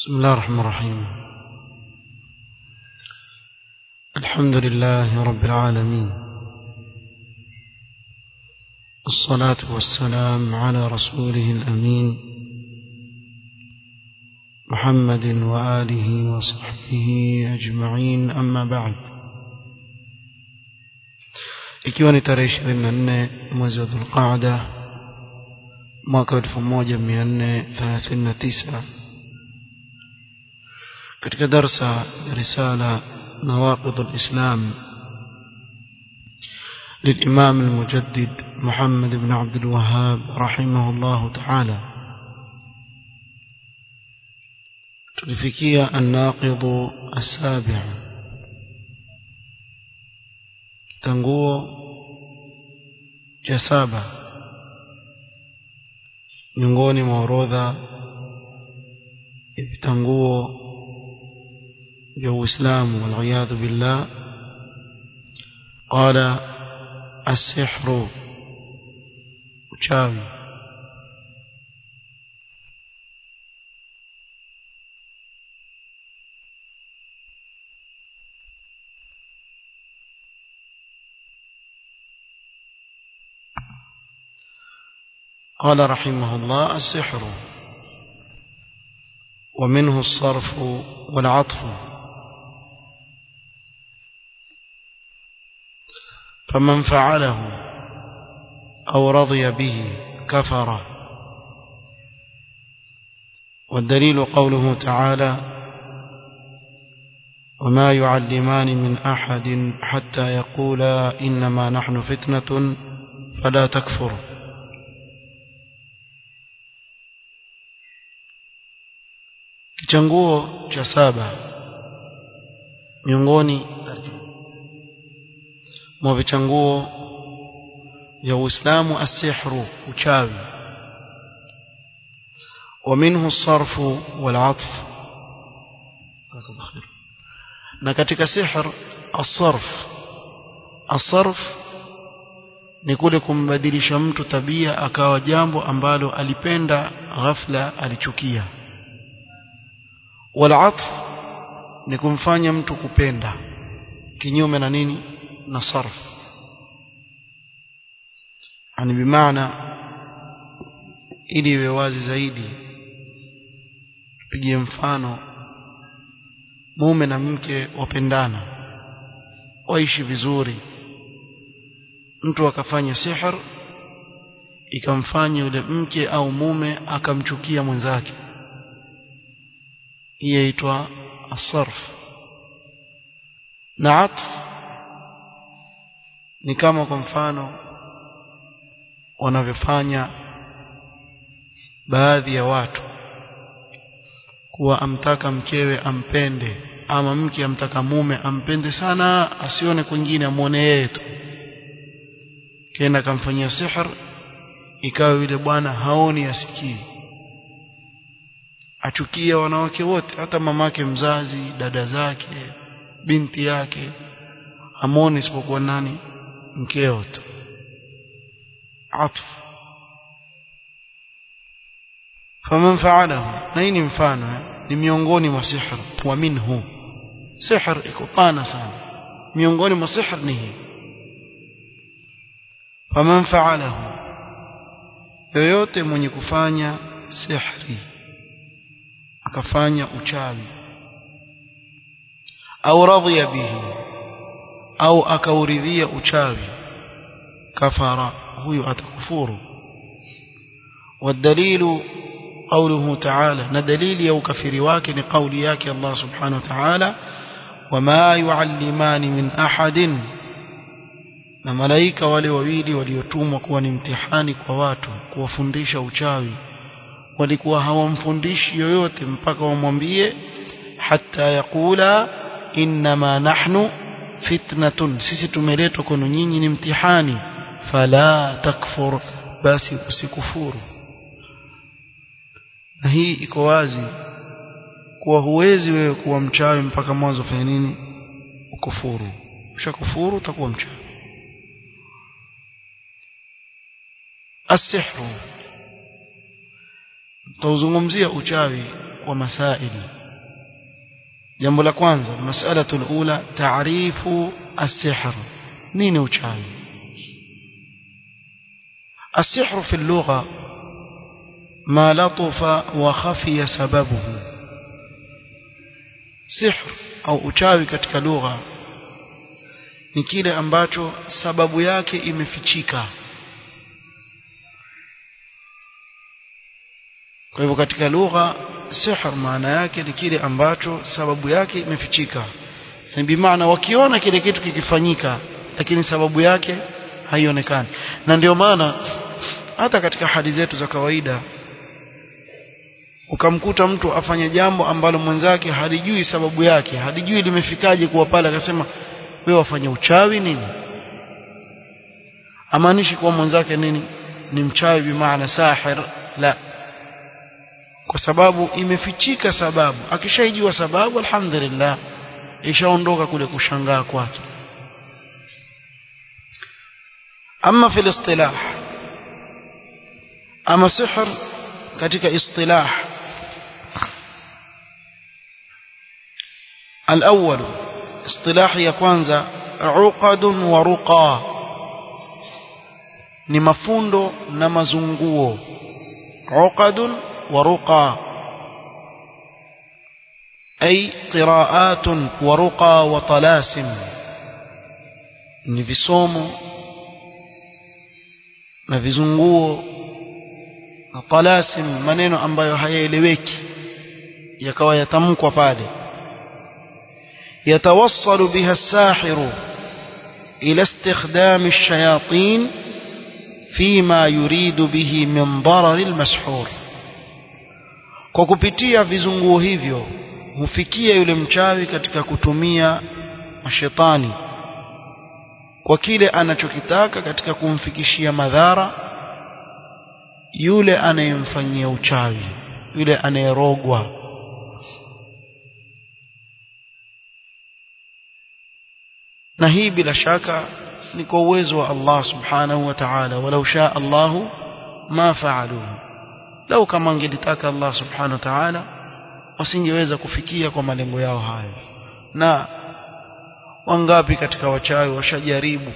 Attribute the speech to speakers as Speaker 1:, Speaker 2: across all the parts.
Speaker 1: بسم الله الرحمن الرحيم الحمد لله رب العالمين الصلاة والسلام على رسوله الأمين محمد وآله وصحبه أجمعين أما بعد ikiwa ni tarehe 24 mwezi wa Dhulqaada mwaka 1439 katika darsa risala nawaqid al-islam للإمام المجدد محمد بن عبد الوهاب رحمه الله تعالى تلفكية الناقض السابع تنقو جسابة miongoni mwa orodha ya vitanguo vya Uislamu waliyadhu billah qala asihru uchawi قال رحمه الله السحر ومنه الصرف والعطف فمن فعله أو رضي به كفر والدليل قوله تعالى وما يعلمان من أحد حتى يقولا إنما نحن فتنة فلا تكفر kichanguo cha saba miongoni mwa vichanguo vya Uislamu asihru uchawi ومنه الصرف والعطف na katika sihr الصرف الصرف ni kule kumbadilisha mtu tabia akawa jambo ambalo alipenda ghafla alichukia walatf ni kumfanya mtu kupenda kinyume na nini na sarf yani bimaana ili iwe wazi zaidi tupigie mfano mume na mke wapendana waishi vizuri mtu akafanya sihr ikamfanya yule mke au mume akamchukia mwenzake hii yaitwa asarf na atf ni kama kwa mfano wanavyofanya baadhi ya watu kuwa amtaka mkewe ampende ama mke amtaka mume ampende sana asione kwingine amuone yeye tu kenda akamfanyia sihr ikawa yule bwana haoni asikii achukia wanawake wote hata mamake mzazi dada zake binti yake amoni isipokuwa nani mkeo tu atf faman fa'alahu na hii ni mfano ni miongoni mwa sihr wa minhu sihr iko pana sana miongoni mwa sihr ni hii faman fa'alahu yoyote mwenye kufanya sihri akafanya uchawi au radhiya bihi au akauridhia uchawi kafara huyo atakufuru والدليل قوله تعالى ندليل يو كفر واكن قول ياك الله سبحانه وتعالى وما يعلمان من أحد na malaika wale wawili waliotumwa kuwa ni mtihani kwa watu kuwafundisha uchawi walikuwa hawamfundishi yoyote mpaka wamwambie hata yakula innama nahnu fitnatun sisi tumeletwa kwenu nyinyi ni mtihani fala takfur basi usikufuru na hii iko wazi kuwa huwezi wewe kuwa mchawi mpaka mwanzo fanya nini ukufuru ushakufuru utakuwa mchawi السحر تuzungumzia uchawi ومسائل jambo la kwanza mas'alatu alula ta'rifu as-sihr nini uchawi as-sihr fi al-lugha ma latafa wa khafiya sababuhu sihr au uchawi katika lugha ni kile ambacho sababu yake imefichika kwa hivyo katika lugha sihr maana yake ni kile ambacho sababu yake imefichika ni bimaana wakiona kile kitu kikifanyika lakini sababu yake haionekani na ndio maana hata katika hadi zetu za kawaida ukamkuta mtu afanye jambo ambalo mwenzake halijui sababu yake halijui limefikaje kuwa pale akasema wewe wafanya uchawi nini amaanishi kuwa mwenzake nini ni mchawi bimaana sahir la kwa sababu imefichika sababu akishaijua sababu alhamdulillah ishaondoka kule kushangaa kwake ama fil istilah ama sihr katika istilah الأول اصطلاح ya kwanza uqad wa ruqa ni mafundo na mazunguo uqad wa ruqa أي قراءات ورقى وطلاسم ni visomo na vizunguo na talasim maneno ambayo hayaeleweki yakawa yatamkwa pale يتوصل بها الساحر إلى استخدام الشياطين فيما يريد به من ضرر المسحور kwa kupitia vizunguo hivyo hufikia yule mchawi katika kutumia mashetani kwa kile anachokitaka katika kumfikishia madhara yule anayemfanyia uchawi yule anayerogwa na hii bila shaka ni kwa uwezo wa Allah subhanahu wa ta'ala walau shaa Allah ma faaluhu lau kama angelitaka Allah subhanahu wa ta'ala wasingeweza kufikia kwa malengo yao hayo na wangapi katika wachawi washajaribu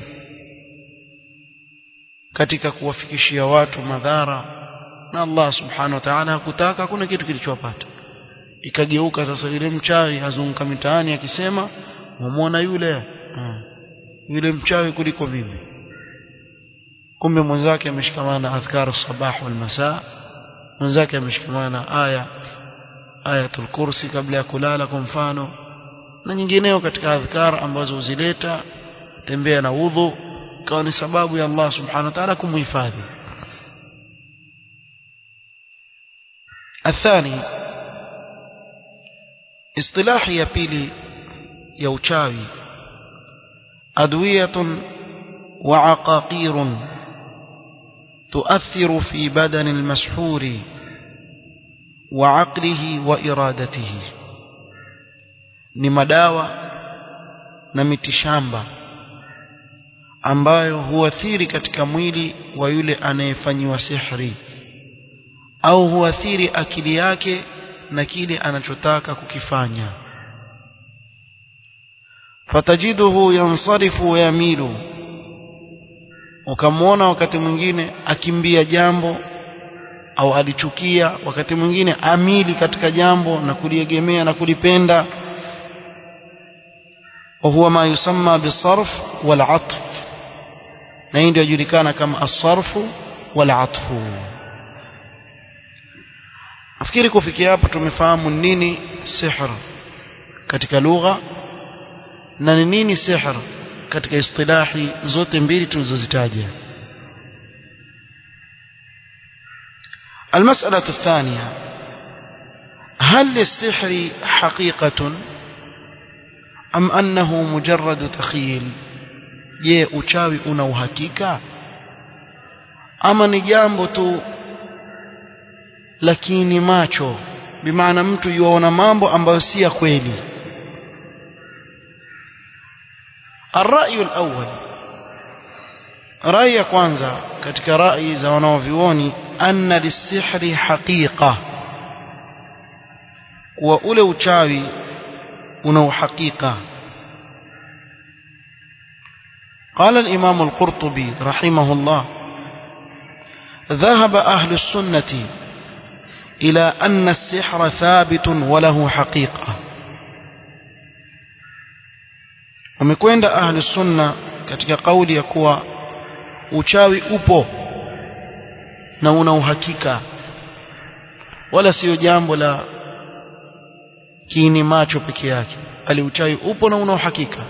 Speaker 1: katika kuwafikishia watu madhara na Allah subhanahu wa ta'ala hakutaka hakuna kitu kilichowapata ikageuka sasa yule mchawi azunguka mitaani akisema muona yule ha. yule mchawi kuliko mimi kumbe mwenzake ameshikamana na adhkaru sabah wal masaa mwenzake ameshikamana na aya ayatul kursi kabla ya kulala kwa mfano na nyingineo katika adhkar ambazo uzileta tembea na udhu ikawa ni sababu ya Allah subhanahu wa ta'ala kumhifadhi الثاني اصطلاح ya pili ya uchawi adwiyatun wa aqaqirun تؤثر في بدن المسحور وعقله وإرادته ni madawa na mitishamba ambayo huathiri katika mwili wa yule anayefanyiwa sihri au huathiri akili yake na kile anachotaka kukifanya fatajiduhu yansarifu wa yamilu ukamwona wakati mwingine akimbia jambo au alichukia wakati mwingine amili katika jambo na kuliegemea na kulipenda وهو ما يسمى بالصرف والعطف na hii ndio julikana kama asarfu wal atfu nafikiri kufikia hapa tumefahamu nini sihr katika lugha na ni nini sihr katika istilahi zote mbili tulizozitaja المسألة الثانية هل للسحر حقيقة أم أنه مجرد تخيل je uchawi una uhakika ama ni jambo tu lakini macho bimaana mtu yuaona mambo ambayo si ya kweli الرأي الأول رأي kwanza katika rai za wanaovioni anna lisihri haqiqa kuwa ule uchawi una uhakika قال الإمام القرطبي رحمه الله ذهب أهل السنة إلى أن السحر ثابت وله حقيقة wamekwenda ahli sunna katika kauli ya kuwa uchawi upo na una uhakika wala sio jambo la kiini macho peke yake bali uchawi upo na una uhakika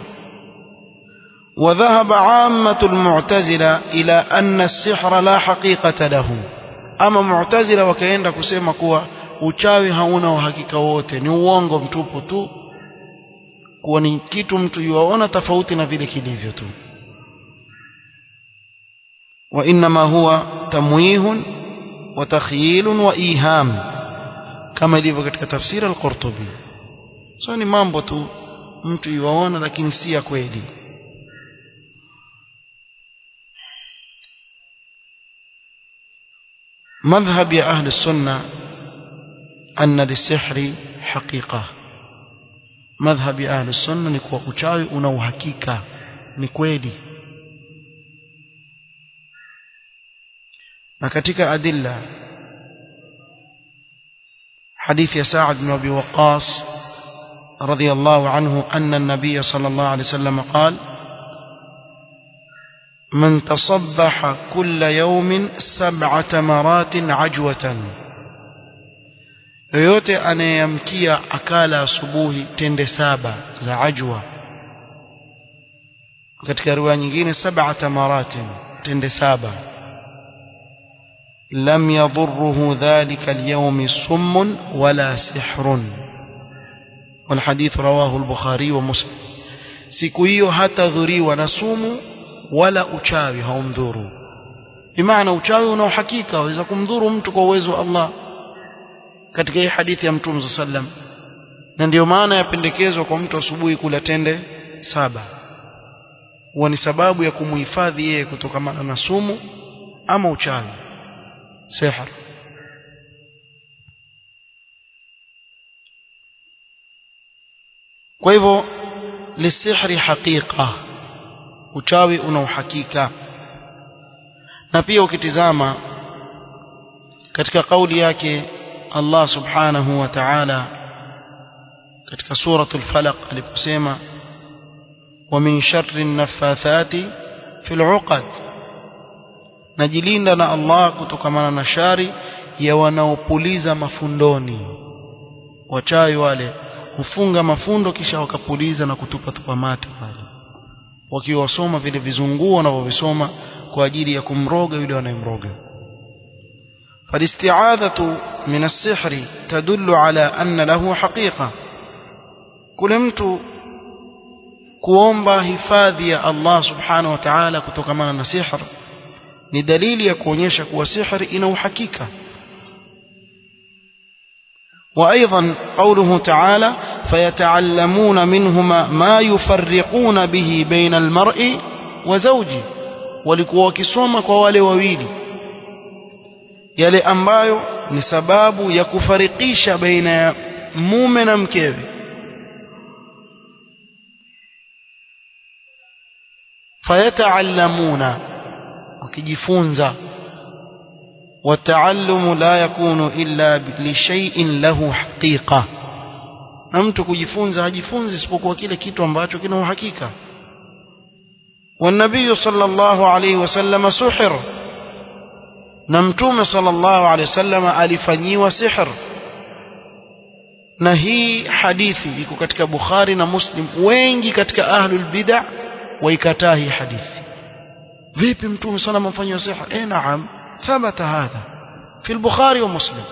Speaker 1: وذهب عامة المعتزلة إلى أن السحر لا حقيقة له أما معتزلة وكأن كسيما كوا uchawi hauna uhakika wote ni uongo mtupu tu kuwa ni kitu mtu yuaona tofauti na vile kilivyo tu wa inma huwa tamwihun wa takhyilun wa iham kama ilivyo katika tafsiri al-Qurtubi so ni mambo tu mtu yuaona lakini si ya kweli مذهب أهل السنة أن للسحر حقيقة مذهب أهل السنة نكوى uchawi una uhakika ni kweli na katika adilla حديث يا سعد بن أبي وقاص رضي الله عنه أن النبي صلى الله عليه وسلم قال من تصبح كل يوم سبع تمرات عجوة yoyote anayemkia akala asubuhi tende saba za ajwa katika riwaya nyingine saba tamaratin tende saba lam yadurruhu dhalika alyawm summun wala sihrun والحديث رواه البخاري ومسلم siku hiyo hatadhuriwa na sumu wala uchawi haumdhuru bimaana uchawi una uhakika waweza kumdhuru mtu kwa uwezo wa Allah katika hii hadithi ya Mtume sallam na ndiyo maana yapendekezwa kwa mtu asubuhi kula tende saba huwa ni sababu ya kumuhifadhi yeye kutokamana na sumu ama uchawi sihar kwa hivyo lisihri haqiqa uchawi una uhakika na pia ukitizama katika kauli yake Allah subhanahu wa ta'ala katika suratul falaq aliposema wa min sharri naffathati fil uqad najilinda na Allah kutokamana na shari ya wanaopuliza mafundoni wachawi wale hufunga mafundo kisha wakapuliza na kutupa tupa mate pale wakiwasoma vile vizunguo wanavyovisoma kwa ajili ya kumroga yule anayemroga فالاستعاذة من السحر تدل على أن له حقيقة كل mtu kuomba hifadhi ya Allah subhanahu wa ta'ala kutokamana na sihr ni dalili ya kuonyesha kuwa sihr ina uhakika وأيضا قوله تعالى فيتعلمون منهما ما يفرقون به بين المرء وزوجه walikuwa wakisoma kwa wale wawili yale ambayo ni sababu ya kufarikisha baina ya mume na mkewe fayataallamuna wakijifunza والتعلم لا يكون إلا لشيء له حقيقة na mtu kujifunza hajifunzi isipokuwa kile kitu ambacho kina uhakika والنبي صلى الله عليه وسلم سحر na mtume sallallahu alaihi wasallam alifanyiwa sihr na hii hadithi iko katika Bukhari na Muslim wengi katika ahlul bid'ah waikataa hii hadithi vipi mtume sallallahu amefanyiwa sihr eh naam ثبت هذا في البخاري ومسلم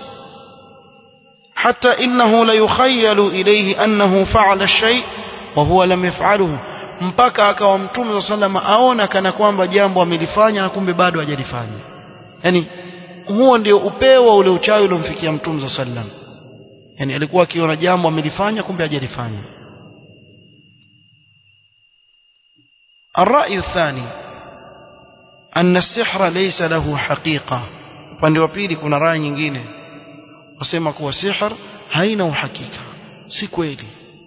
Speaker 1: حتى إنه ليخيل إليه أنه فعل الشيء وهو لم يفعله mpaka akawa mtume saa salama aona kana kwamba jambo amelifanya na kumbe bado hajalifanya yani huo ndio upeo wa ule uchawi uliomfikia mtume saa sallam yani alikuwa akiona jambo amelifanya kumbe hajalifanya الرأي الثاني أن السحر ليس له حقيقة upande wa pili kuna rai nyingine wasema kuwa sihr haina uhakika si kweli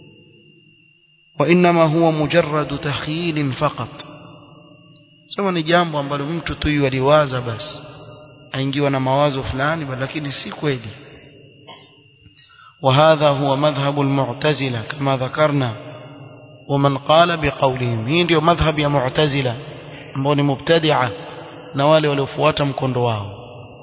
Speaker 1: وإنما هو مجرد تخيل فقط sema ni jambo ambalo mtu tu yualiwaza basi aingiwa na mawazo fulani lakini si kweli وهذا هو مذهب المعتزلة كما ذكرنا ومن قال بقولهم hii ndio madhhab ya mu'tazila ambao ni mubtadi'a na wale waliofuata mkondo wao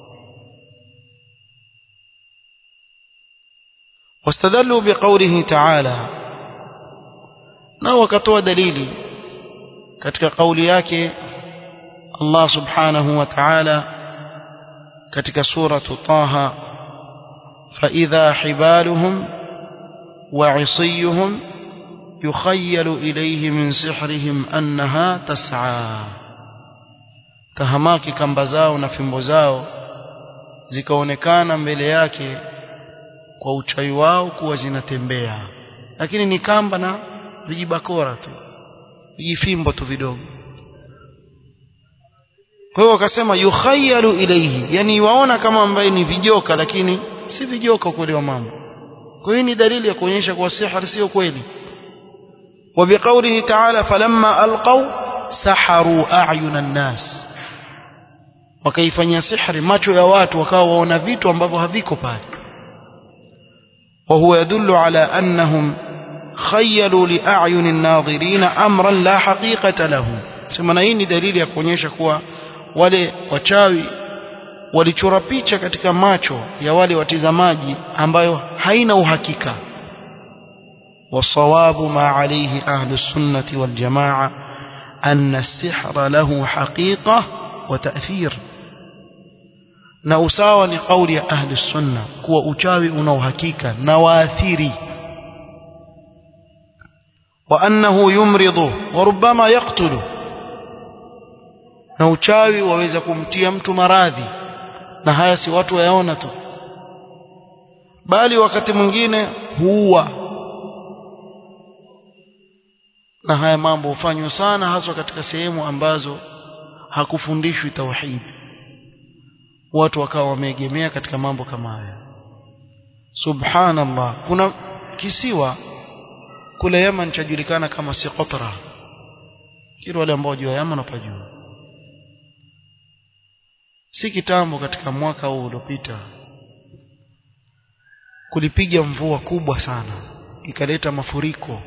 Speaker 1: واستدلوا بقوله تعالى na wakatoa dalili katika kauli yake Allah subhanahu wa ta'ala katika suratu Taha فإذا حبالهم وعصيهم يخيل إليه من سحرهم أنها تسعى tahamaki kamba zao na fimbo zao zikaonekana mbele yake kwa uchawi wao kuwa zinatembea lakini ni kamba na vijibakora tu vijifimbo tu vidogo kwa hiyo wakasema yukhayalu ilayhi yani waona kama ambaye ni vijoka lakini si vijoka kweli wa mambo kwa hiyo ni dalili ya kuonyesha kuwa sihir sio kweli وبقوله تعالى فلما ألقوا سحروا أعين الناس wakaifanyia sihri macho ya watu wakawa waona vitu ambavyo haviko pale وهو يدل على أنهم خيلوا لأعين الناظرين أمرا لا حقيقة له sema hii ni dalili ya kuonyesha kuwa wale wachawi walichora picha katika macho ya wale watizamaji ambayo haina uhakika والصواب ما عليه أهل السنة والجماعة أن السحر له حقيقة وتأثير na usawa ni kauli ya ahli sunna kuwa uchawi una uhakika na waathiri wa annahu yumridu wa rubbama yaqtulu na uchawi waweza kumtia mtu maradhi na haya si watu wayaona tu bali wakati mwingine huua na haya mambo hufanywa sana haswa katika sehemu ambazo hakufundishwi tauhid watu wakawa wameegemea katika mambo kama haya subhanallah kuna kisiwa kule Yaman chajulikana kama Siqatra kile wale ambao jua Yaman wapajua si kitambo katika mwaka huu uliopita kulipiga mvua kubwa sana ikaleta mafuriko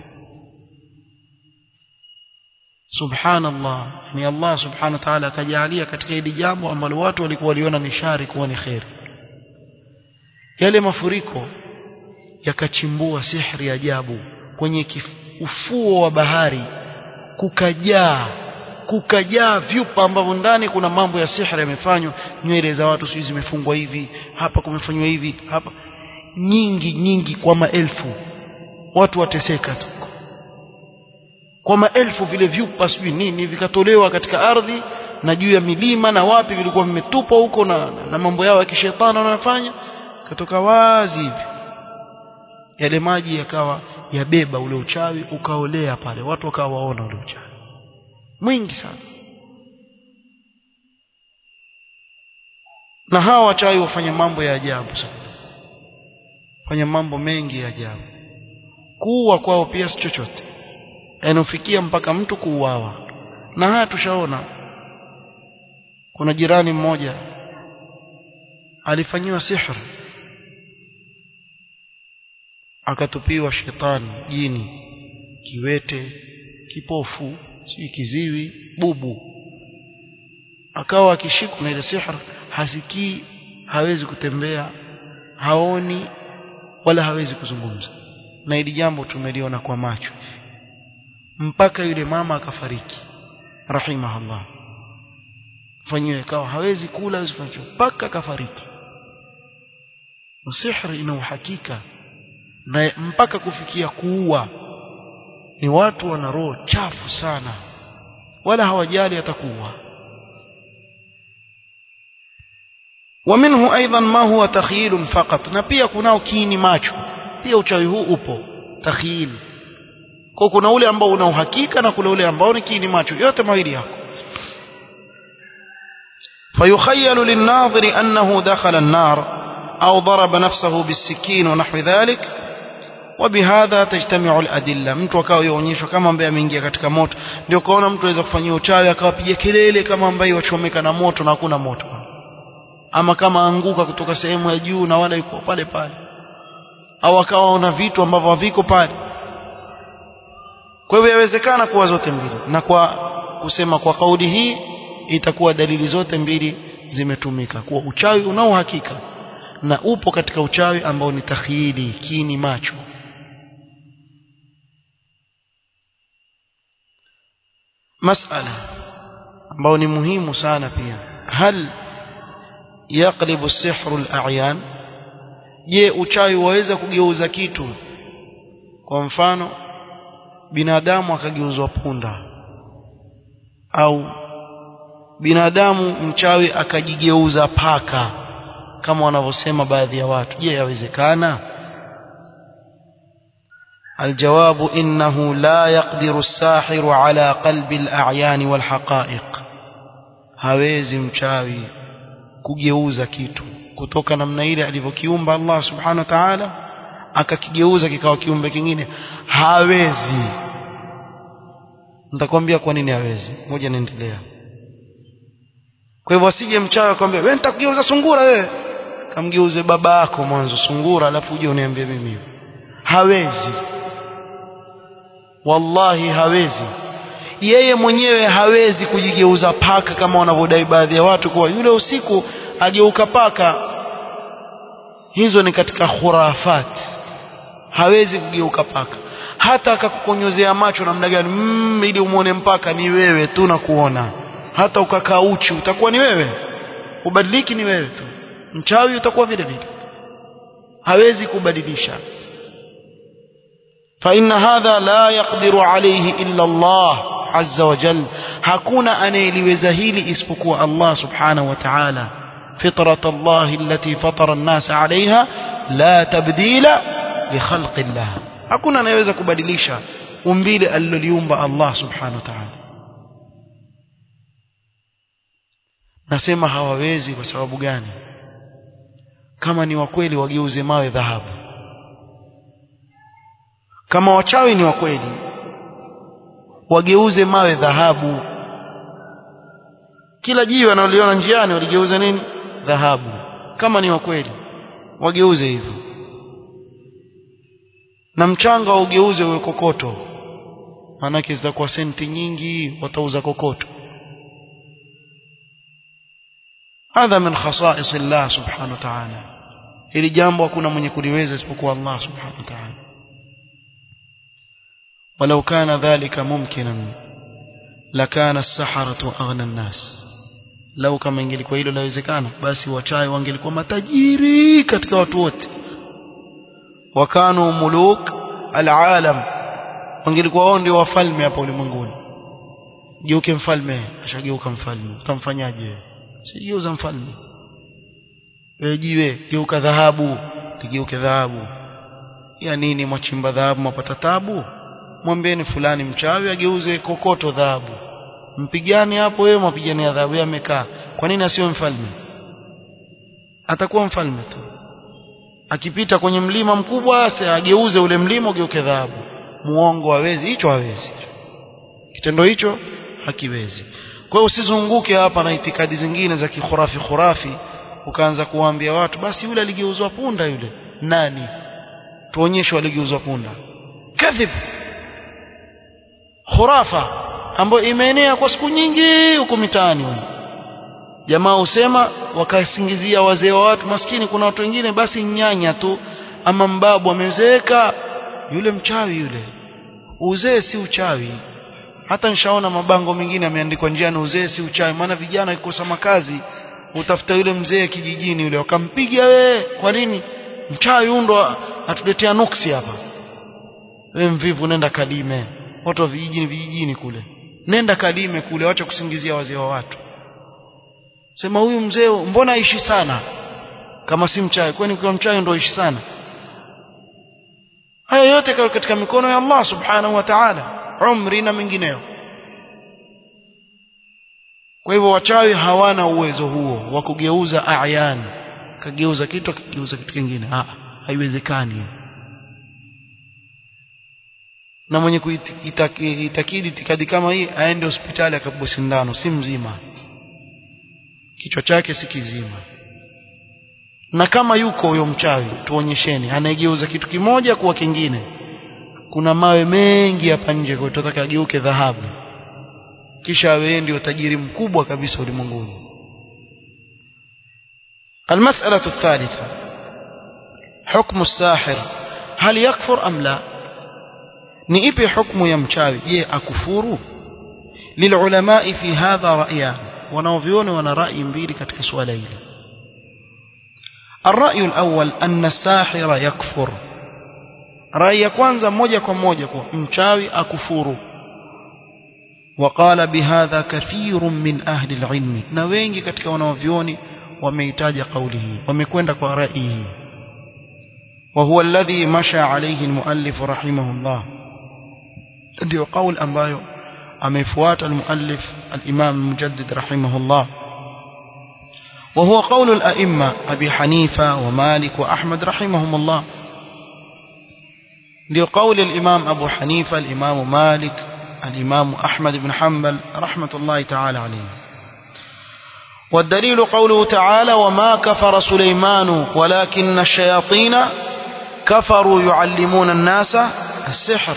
Speaker 1: subhanallah ni Allah subhanahu wa ta'ala akajalia katika hili jambo ambalo watu walikuwa waliona ni shari kuwa ni khair yale mafuriko yakachimbua sihri ajabu kwenye ufuo wa bahari kukajaa kukajaa vyupa ambavyo ndani kuna mambo ya sihri yamefanywa nywele za watu sijui zimefungwa hivi hapa kumefanywa hivi hapa nyingi nyingi kwa maelfu watu wateseka tu kwa maelfu vile vyupa sijui nini vikatolewa katika ardhi na juu ya milima na wapi vilikuwa vimetupwa huko na, na mambo yao ya kishetani wanayofanya katoka wazi hivi yale maji yakawa yabeba ule uchawi ukaolea pale watu wakawa waona ule uchawi mwingi sana na hawa wachawi wafanya mambo ya ajabu sana fanya mambo mengi ya ajabu kuua kwao pia si chochote yanofikia mpaka mtu kuuawa na haya tushaona kuna jirani mmoja alifanyiwa sihr akatupiwa shetani jini kiwete kipofu si kiziwi bubu akawa akishikwa na ile sihr hasikii hawezi kutembea haoni wala hawezi kuzungumza na hili jambo tumeliona kwa macho mpaka yule mama akafariki rahimahullah fanyiwe ikawa hawezi kula hawezi kufanya mpaka akafariki sihri ina uhakika na mpaka kufikia kuua ni watu wana roho chafu sana wala hawajali atakuwa ومنه ايضا ما هو تخيل فقط na pia kunao kiini macho pia uchawi huu upo takhyil kwa kuna ule ambao una uhakika na kuna ule ambao ni kiini macho yote mawili yako فيخيل للناظر أنه دخل النار أو ضرب نفسه بالسكين ونحو ذلك وبهذا تجتمع الأدلة mtu akawa yaonyeshwa kama ambaye ameingia katika moto ndio kaona mtu aweza kufanyia uchawi akawapiga kelele kama ambaye wachomeka na moto na hakuna moto ama kama anguka kutoka sehemu ya juu na wala yuko pale pale au akawaona vitu ambavyo haviko pale kwa hivyo yawezekana kuwa zote mbili na kwa kusema kwa kauli hii itakuwa dalili zote mbili zimetumika kuwa uchawi unao uhakika na upo katika uchawi ambao ni takhyili kini macho masala ambao ni muhimu sana pia hal yaqlibu sihru al-a'yan je uchawi waweza kugeuza kitu kwa mfano binadamu akageuzwa punda au binadamu mchawi akajigeuza paka kama wanavyosema baadhi ya watu je yawezekana الجواب إنه لا يقدر الساحر على قلب الأعيان والحقائق hawezi mchawi kugeuza kitu kutoka namna ile alivyokiumba Allah subhanahu wa ta'ala akakigeuza kikawa kiumbe kingine hawezi nitakwambia kwa nini hawezi moja niendelea kwa hivyo asije mchawi akwambia wewe nitakugeuza sungura wewe kamgeuze baba yako mwanzo sungura alafu uje uniambie mimi hawezi wallahi hawezi yeye mwenyewe hawezi kujigeuza paka kama wanavyodai baadhi ya watu kuwa yule usiku ageuka paka hizo ni katika khurafat hawezi kugeuka paka hata akakukonyozea macho namna gani mm, ili umwone mpaka ni wewe tu na kuona hata ukakaa uchi utakuwa ni wewe ubadiliki ni wewe tu mchawi utakuwa vile vile hawezi kubadilisha فإن هذا لا يقدر عليه إلا الله عز وجل hakuna anayeliweza hili isipokuwa Allah subhanahu wa ta'ala فطرة الله التي فطر الناس عليها لا تبديل لخلق الله hakuna anayeweza kubadilisha umbile aliloliumba Allah subhanahu wa ta'ala nasema hawawezi kwa sababu gani kama ni wakweli wageuze mawe dhahabu kama wachawi ni wakweli wageuze mawe dhahabu kila jiwe wanaliona njiani waligeuza nini dhahabu kama ni wakweli wageuze hivyo na mchanga ugeuze uwe kokoto maanake zitakuwa senti nyingi watauza kokoto hadha min khasais Allah subhanahu wa ta'ala hili jambo hakuna mwenye kuliweza isipokuwa Allah subhanahu wa ta'ala ولو كان ذلك ممكنا لكان السحرة أغنى الناس لو kama ingelikuwa hilo lawezekana basi wachawi wangelikuwa matajiri katika watu wote wakanu muluk alalam wangelikuwa wao ndio wafalme hapa ulimwenguni geuke mfalme ashageuka mfalme utamfanyaje sijeuza mfalme wewe jiwe geuka dhahabu ligeuke dhahabu ya nini mwachimba dhahabu mapata tabu mwambieni fulani mchawi ageuze kokoto dhahabu mpigane hapo wewe mapigane ya dhahabu amekaa kwa nini asiwe mfalme atakuwa mfalme tu akipita kwenye mlima mkubwa ageuze ule mlima ugeuke dhahabu muongo hawezi hicho hawezi kitendo hicho hakiwezi kwa hiyo usizunguke hapa na itikadi zingine za kikhurafi khurafi ukaanza kuwaambia watu basi yule aligeuzwa punda yule nani tuonyeshe aligeuzwa punda kadhib khurafa ambayo imeenea kwa siku nyingi huko mitaani jamaa husema wakasingizia wazee wa watu maskini kuna watu wengine basi nyanya tu ama mbabu amezeeka yule mchawi yule uzee si uchawi hata nishaona mabango mengine yameandikwa njiani uzee si uchawi maana vijana wakikosa makazi utafuta yule mzee kijijini yule wakampiga we kwa nini mchawi undo atuletea nuksi hapa we mvivu nenda kalime watu wa vijijini vijijini kule nenda kalime kule wacha kusingizia wazee wa watu sema huyu mzee mbona aishi sana kama si mchawi kwani kwa mchawi ndio aishi sana haya yote katika mikono ya Allah subhanahu wa ta'ala umri na mengineyo kwa hivyo wachawi hawana uwezo huo wa kugeuza ayan kageuza kitu akigeuza kitu kingine ah haiwezekani na mwenye kuitakidi itikadi kama hii aende hospitali akapigwa sindano si mzima kichwa chake si kizima na kama yuko huyo mchawi tuonyesheni anaigeuza kitu kimoja kuwa kingine kuna mawe mengi hapa nje kwa tunataka ageuke dhahabu kisha awe ndio tajiri mkubwa kabisa ulimwenguni المسألة الثالثة حكم الساحر هل يكفر أم لا نئب حكم يمشاوي يه أكفور للعلماء في هذا رأيان ونوفيون وانا رأي مبيري كتك سؤالين الرأي الأول أن الساحر يكفر رأي كوانزا موجة كموجة مشاوي أكفور وقال بهذا كثير من أهل العلم نوينجي كتك ونوفيوني wameitaja kauli hii wamekwenda kwa rai hii وهو الذي مشى عليه المؤلف رحمه الله ndio kauli ambayo amefuata المؤلف الإمام المجدد رحمه الله وهو قول الأئمة أبي حنيفة ومالك وأحمد رحمهم الله ndio قول الإمام أبو حنيفة الإمام مالك الإمام أحمد بن حنبل رحمة الله تعالى عليه والدليل قوله تعالى وما كفر سليمان ولكن الشياطين كفروا يعلمون الناس السحر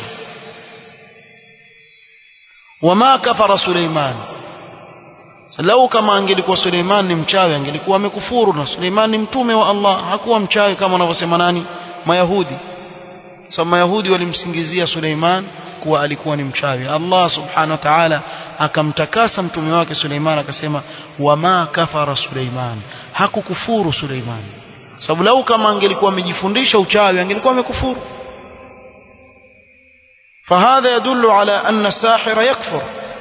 Speaker 1: وما كفر سليمان لو kama angelikuwa Suleiman ni mchawi angelikuwa amekufuru na Suleiman ni mtume wa Allah hakuwa mchawi kama wanavyosema nani Mayahudi sababu Mayahudi walimsingizia Suleiman kuwa alikuwa ni mchawi Allah subhanahu wa ta'ala akamtakasa mtume wake Suleiman akasema wama kafara Suleiman hakukufuru Suleiman sababu lau kama angelikuwa amejifundisha uchawi angelikuwa amekufuru فهذا يدل على أن الساحر يكفر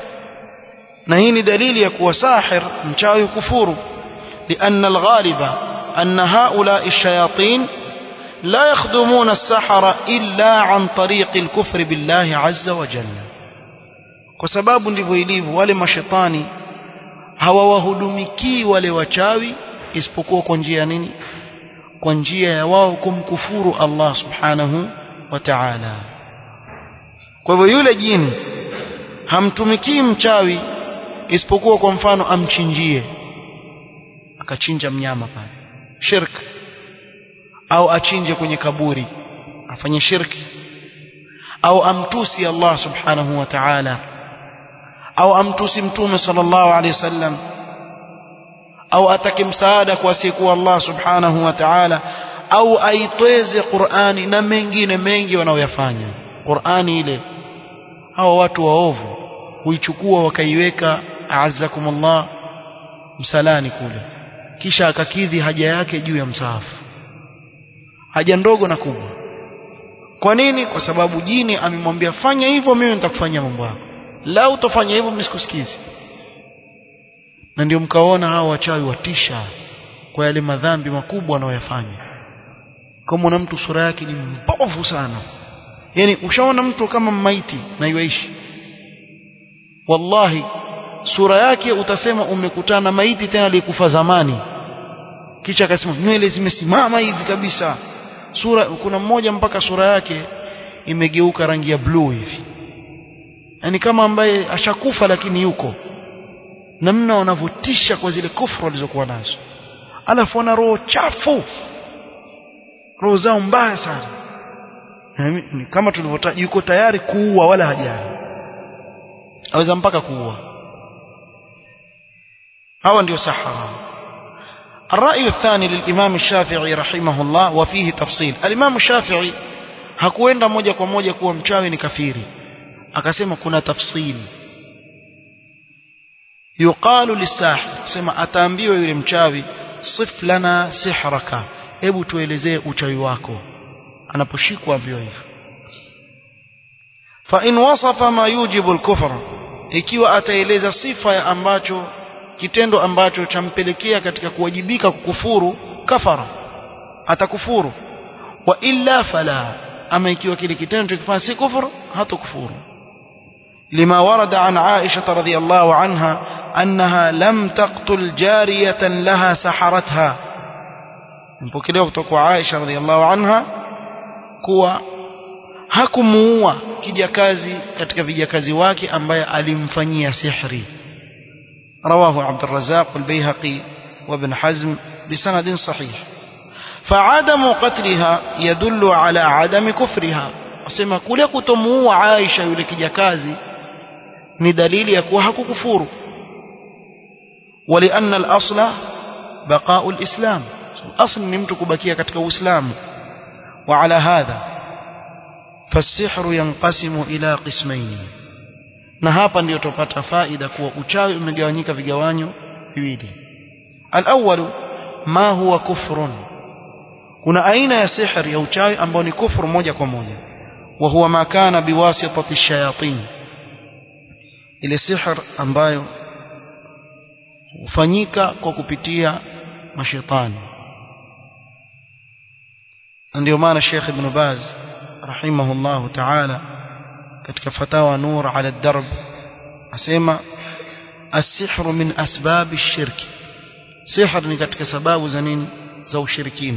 Speaker 1: نهيني دليل يكون ساحر مشاوي كفور لأن الغالب أن هؤلاء الشياطين لا يخدمون السحر إلا عن طريق الكفر بالله عز وجل kwa sababu ndivyo ilivyo wale mashetani hawawahudumikii wale wachawi isipokuwa kwa njia nini kwa njia ya wao kumkufuru Allah subhanahu wa ta'ala kwa hivyo yule jini hamtumikii mchawi isipokuwa kwa mfano amchinjie akachinja mnyama pale shirk au achinje kwenye kaburi afanye shirki au amtusi Allah subhanahu wa ta'ala au amtusi mtume sallallahu alaihi wasallam au atake msaada kwa asiyekuwa Allah subhanahu wa ta'ala au aitweze Qur'ani na mengine mengi wanaoyafanya Qur'ani ile hawa watu waovu huichukua wakaiweka a'azzakumullah msalani kule kisha akakidhi haja yake juu ya msahafu haja ndogo na kubwa kwa nini kwa sababu jini amemwambia fanya hivyo mimi nitakufanyia mambo yako la utafanya hivyo mimi sikusikizi na ndio mkaona hao wachawi watisha kwa yale madhambi makubwa wanayoyafanya kama una mtu sura yake ni mbovu sana yani ushaona mtu kama maiti na yuishi wallahi sura yake utasema umekutana na maiti tena aliyekufa zamani kisha akasema nywele zimesimama hivi kabisa sura kuna mmoja mpaka sura yake imegeuka rangi ya blue hivi yani kama ambaye ashakufa lakini yuko namna wanavyotisha kwa zile kufru walizokuwa nazo alafu wana roho chafu roho zao mbaya sana ni kama tulivyotaja yuko tayari kuua wala hajali aweza mpaka kuua hawa ndio sahara الرأي الثاني للإمام الشافعي رحمه الله وفيه تفصيل الإمام الشافعي hakuenda moja kwa moja kuwa mchawi ni kafiri akasema kuna tafsili yuqalu lisahir sema ataambiwa yule mchawi sif lana sihraka hebu tuelezee uchawi wako anaposhikwa vyo hivyo fa in wasafa ma yujibu al-kufr ikiwa ataeleza sifa ya ambacho kitendo ambacho champelekea katika kuwajibika kukufuru kafara atakufuru wa illa fala ama ikiwa kile kitendo kifanya si kufuru hatakufuru لما ورد عن عائشة رضي الله عنها أنها لم تقتل جارية لها سحرتها mpokelewa kutoka kwa Aisha radhiallahu anha kuwa hakumuua kijakazi katika vijakazi wake ambaye alimfanyia sihri رواه عبد الرزاق والبيهقي وابن حزم بسند صحيح فعدم قتلها يدل على عدم كفرها asema kule kutomuua Aisha yule kijakazi ni dalili ya kuwa hakukufuru ولأن الأصل بقاء الإسلام الأصل ni mtu kubakia katika Uislamu وعلى هذا فالسحر ينقسم إلى قسمين na hapa ndio tupata faida kuwa uchawi umegawanyika vigawanyo viwili al-awwal ma huwa kufrun kuna aina ya sihri ya uchawi ambao ni kufru moja kwa moja wa huwa ma kana biwasitati shayatin ile sihr ambayo hufanyika kwa kupitia mashaitani ndio maana Sheikh Ibn Baz rahimahullahu ta'ala katika fatawa nur ala darb asema as-sihru min asbab ash-shirk sihr ni katika sababu za nini za ushirikina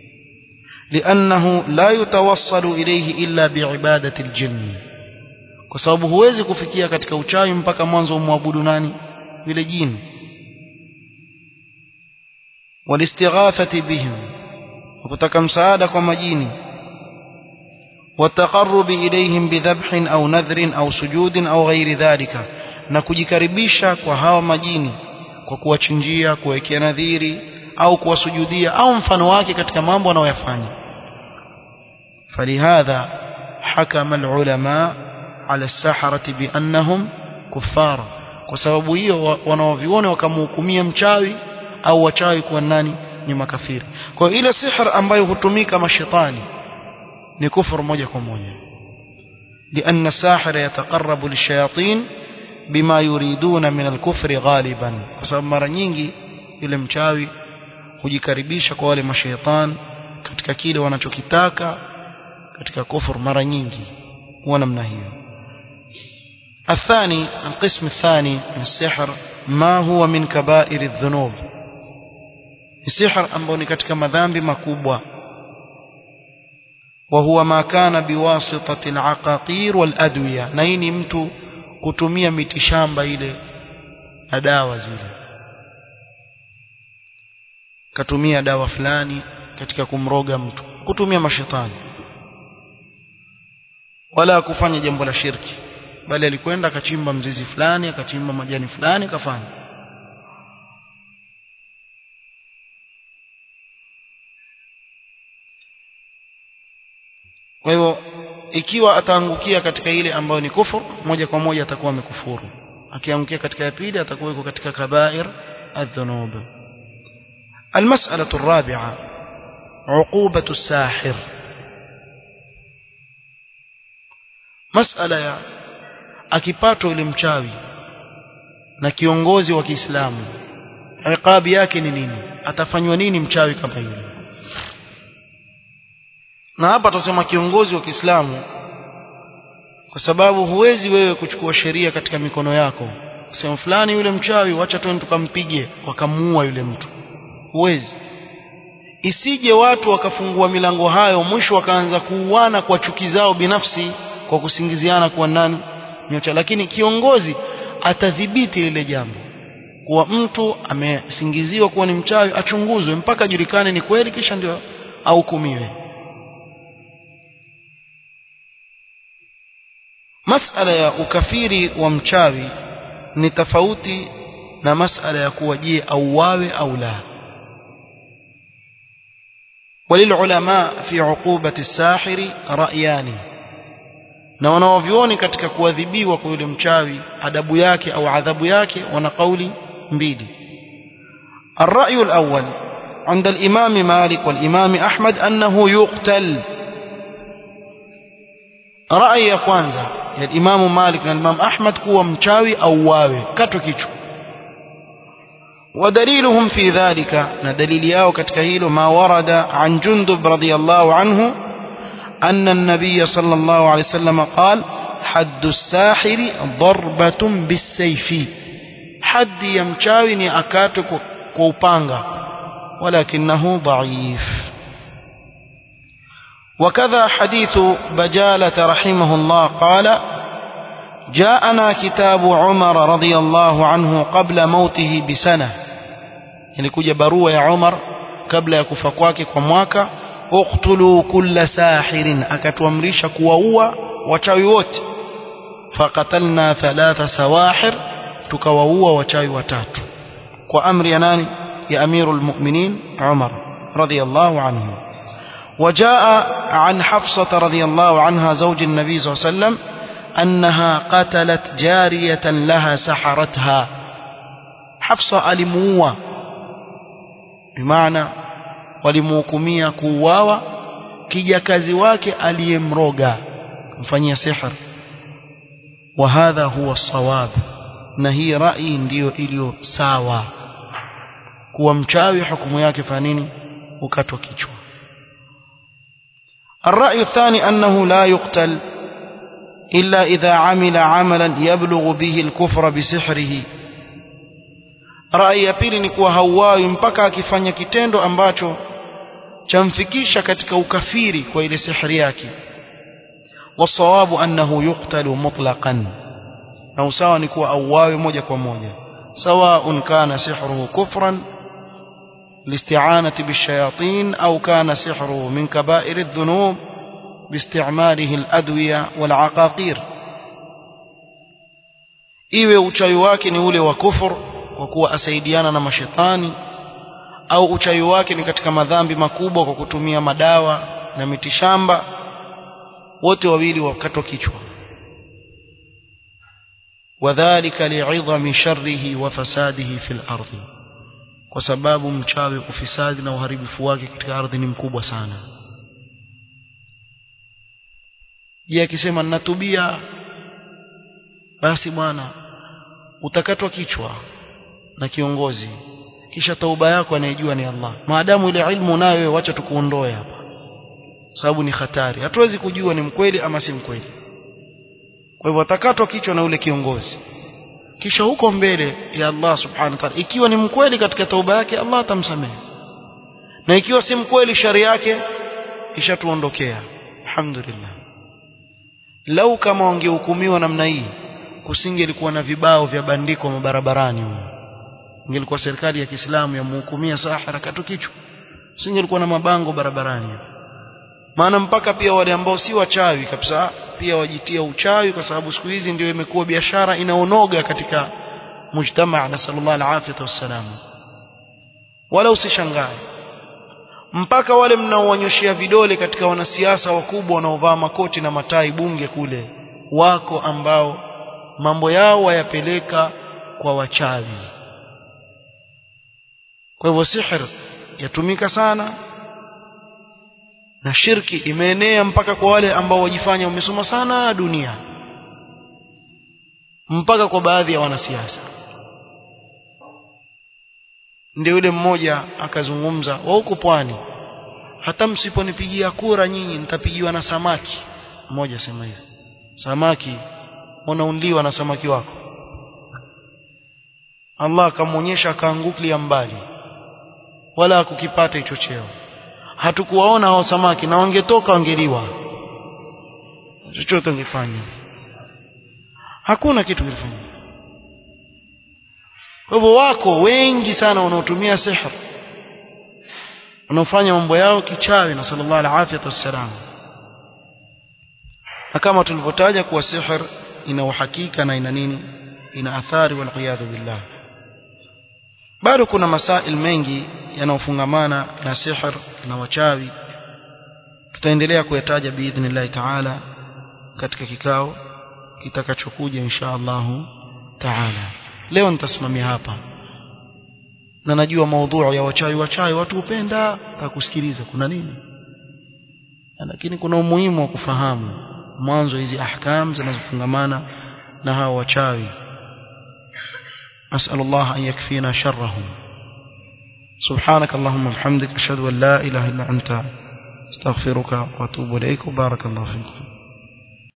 Speaker 1: لأنه لا يتوصل إليه إلا بعبادة الجن kwa sababu huwezi kufikia katika uchawi mpaka mwanzo umwabudu nani vile jini والاستغاثة بهم وكتaka msaada kwa majini والتقرب إليهم بذبح أو نذر أو سجود أو غير ذلك na kujikaribisha kwa hawa majini kwa kuwachinjia kuwekea nadhiri au kuwasujudia au mfano wake katika mambo wanayoyafanya falihadha hakama alulama ala saharati biannahum kuffara kwa sababu hiyo wanaoviona wakamhukumia mchawi au wachawi kuwa nani ni makafiri kwa ile sihr ambayo hutumika mashetani ni kufuru moja kwa moja لأن الساحر يتقرب للشياطين بما يريدون من الكفر غالبا بسبب mara nyingi yule mchawi hujikaribisha kwa wale mashaitan katika kile wanachokitaka katika kufur mara nyingi huwa namna hiyo الثاني القسم الثاني من السحر ما هو من كبائر الذنوب السحر ambao ni katika madhambi makubwa وهو ما كان بواسطة العقاقير والأدوية na hii ni mtu kutumia mitishamba ile na dawa zile katumia dawa fulani katika kumroga mtu kutumia mashetani wala kufanya jambo la shirki bali alikwenda akachimba mzizi fulani akachimba majani fulani akafanya kwa hivyo ikiwa ataangukia katika ile ambayo ni kufur moja kwa moja atakuwa amekufuru akiangukia katika ya pili atakuwa yuko katika kabair adh-dhunub المسألة الرابعة عقوبة الساحر مسألة ya akipatwa yule mchawi na kiongozi wa Kiislamu iqabi yake ni nini atafanywa nini mchawi kama yule na hapa tutasema kiongozi wa Kiislamu kwa sababu huwezi wewe kuchukua sheria katika mikono yako kusema fulani yule mchawi wacha twende tukampige wakamuua yule mtu huwezi isije watu wakafungua milango hayo mwisho wakaanza kuuana kwa chuki zao binafsi kwa kusingiziana kuwa nani nyocha lakini kiongozi atadhibiti ile jambo kuwa mtu amesingiziwa kuwa ni mchawi achunguzwe mpaka ajulikane ni kweli kisha ndio ahukumiwe masala ya ukafiri wa mchawi ni tofauti na masala ya kuwa je auawe au la وللعلماء في عقوبة الساحر رأيان na wanaovioni katika kuadhibiwa kwa yule mchawi adabu yake au adhabu yake wana kauli mbili الرأي الأول عند الإمام مالك والإمام أحمد أنه يقتل رأي ya kwanza ya Imam Malik na Imam Ahmad kuwa mchawi au wawe katwe kichwa ودليلهم في ذلك ندليل yao katika hilo ما ورد عن جندب رضي الله عنه أن النبي صلى الله عليه وسلم قال حد الساحر ضربة بالسيف حد يمشاوي ni akatwe kwa upanga ولكنه ضعيف وكذا حديث بجالة رحمه الله قال جاءنا كتاب عمر رضي الله عنه قبل موته بسنة يعني كجا بروا يا عمر قبل يكفى kwake kwa mwaka uqtulu kulla sahirin akatuamrisha kuwaua wachawi wote faqatalna thalatha sawahir tukawaua wachawi watatu kwa amri ya nani ya amirul mu'minin Umar radiyallahu anhu وجاء عن حفصة رضي الله عنها زوج النبي صلى الله عليه وسلم أنها قتلت جارية لها سحرتها حفصة ألموة بمعنى walimuhukumia kuuawa kijakazi wake aliyemroga mfanyia sihr wa hadha huwa sawab na hii rai ndiyo iliyo sawa kuwa mchawi hukumu yake fanya nini ukatwa kichwa الرأي الثاني أنه لا يقتل إلا إذا عمل عملا يبلغ به الكفر بسحره rai ya pili ni kuwa hauawi mpaka akifanya kitendo ambacho chamfikisha katika ukafiri kwa ile sihri yake wasawabu annahu yuqtalu mutlaqan na usawa ni kuwa auawe moja kwa moja sawaun kana sihruhu kufran لاستعانة بالشياطين أو كان سحره من كبائر الذنوب باستعماله الأدوية والعقاقير iwe uchawi wake ni ule wa kufur kwa kuwa asaidiana na mashetani au uchawi wake ni katika madhambi makubwa kwa kutumia madawa na mitishamba wote wawili wakatwa kichwa wadhālika li'idhami sharrihi wa fasadihi fil ardi kwa sababu mchawi ufisadi na uharibifu wake katika ardhi ni mkubwa sana je akisema ninatubia basi bwana utakatwa kichwa na kiongozi kisha tauba yako anayejua ni Allah maadamu ile ilmu nayo wewe wacha tukuondoe hapa sababu ni hatari hatuwezi kujua ni mkweli ama si mkweli kwa hivyo atakatwa kichwa na ule kiongozi kisha huko mbele ya Allah subhanahu wa ta'ala ikiwa ni mkweli katika tauba yake Allah atamsamehe na ikiwa si mkweli shari yake ishatuondokea alhamdulillah lau kama wangehukumiwa namna hii kusingelikuwa na vibao vya bandiko mabarabarani huko ingelikuwa serikali ya Kiislamu yamhukumia sahara katu kichwa singelikuwa na mabango barabarani maana mpaka pia wale ambao si wachawi kabisa pia wajitia uchawi kwa sababu siku hizi ndio imekuwa biashara inaonoga katika mujtamaa na sallallahu alaihi wasallam wala usishangae mpaka wale mnaowanyoshia vidole katika wanasiasa wakubwa wanaovaa makoti na matai bunge kule wako ambao mambo yao wayapeleka kwa wachawi kwa hivyo sihir yatumika sana na shirki imeenea mpaka kwa wale ambao wajifanya wamesoma sana dunia mpaka kwa baadhi ya wanasiasa ndio yule mmoja akazungumza wa huko pwani hata msiponipigia kura nyinyi nitapigiwa na samaki mmoja sema hivi samaki unaundiwa na samaki wako Allah akamwonyesha akaangukia mbali wala hakukipata hicho cheo hatukuwaona hao samaki na wangetoka wangeliwa chochote ungefanya hakuna kitu kilifanya kwa hivyo wako wengi sana wanaotumia sihr wanaofanya mambo yao kichawi na sallallahu alaihi wasallam na kama tulivyotaja kuwa sihr ina uhakika na ina nini ina athari wal billah bado kuna masail mengi yanayofungamana na sihr na wachawi tutaendelea kuyataja biidhnillah taala katika kikao kitakachokuja insha Allah taala leo nitasimamia hapa na najua maudhui ya wachawi wachawi watu hupenda kusikiliza kuna nini lakini kuna umuhimu wa kufahamu mwanzo hizi ahkam zinazofungamana na hao wachawi أسأل الله أن يكفينا شرهم سبحانك اللهم وبحمدك أشهد أن لا إله إلا أنت استغفرك وأتوب إليك وبارك الله فيك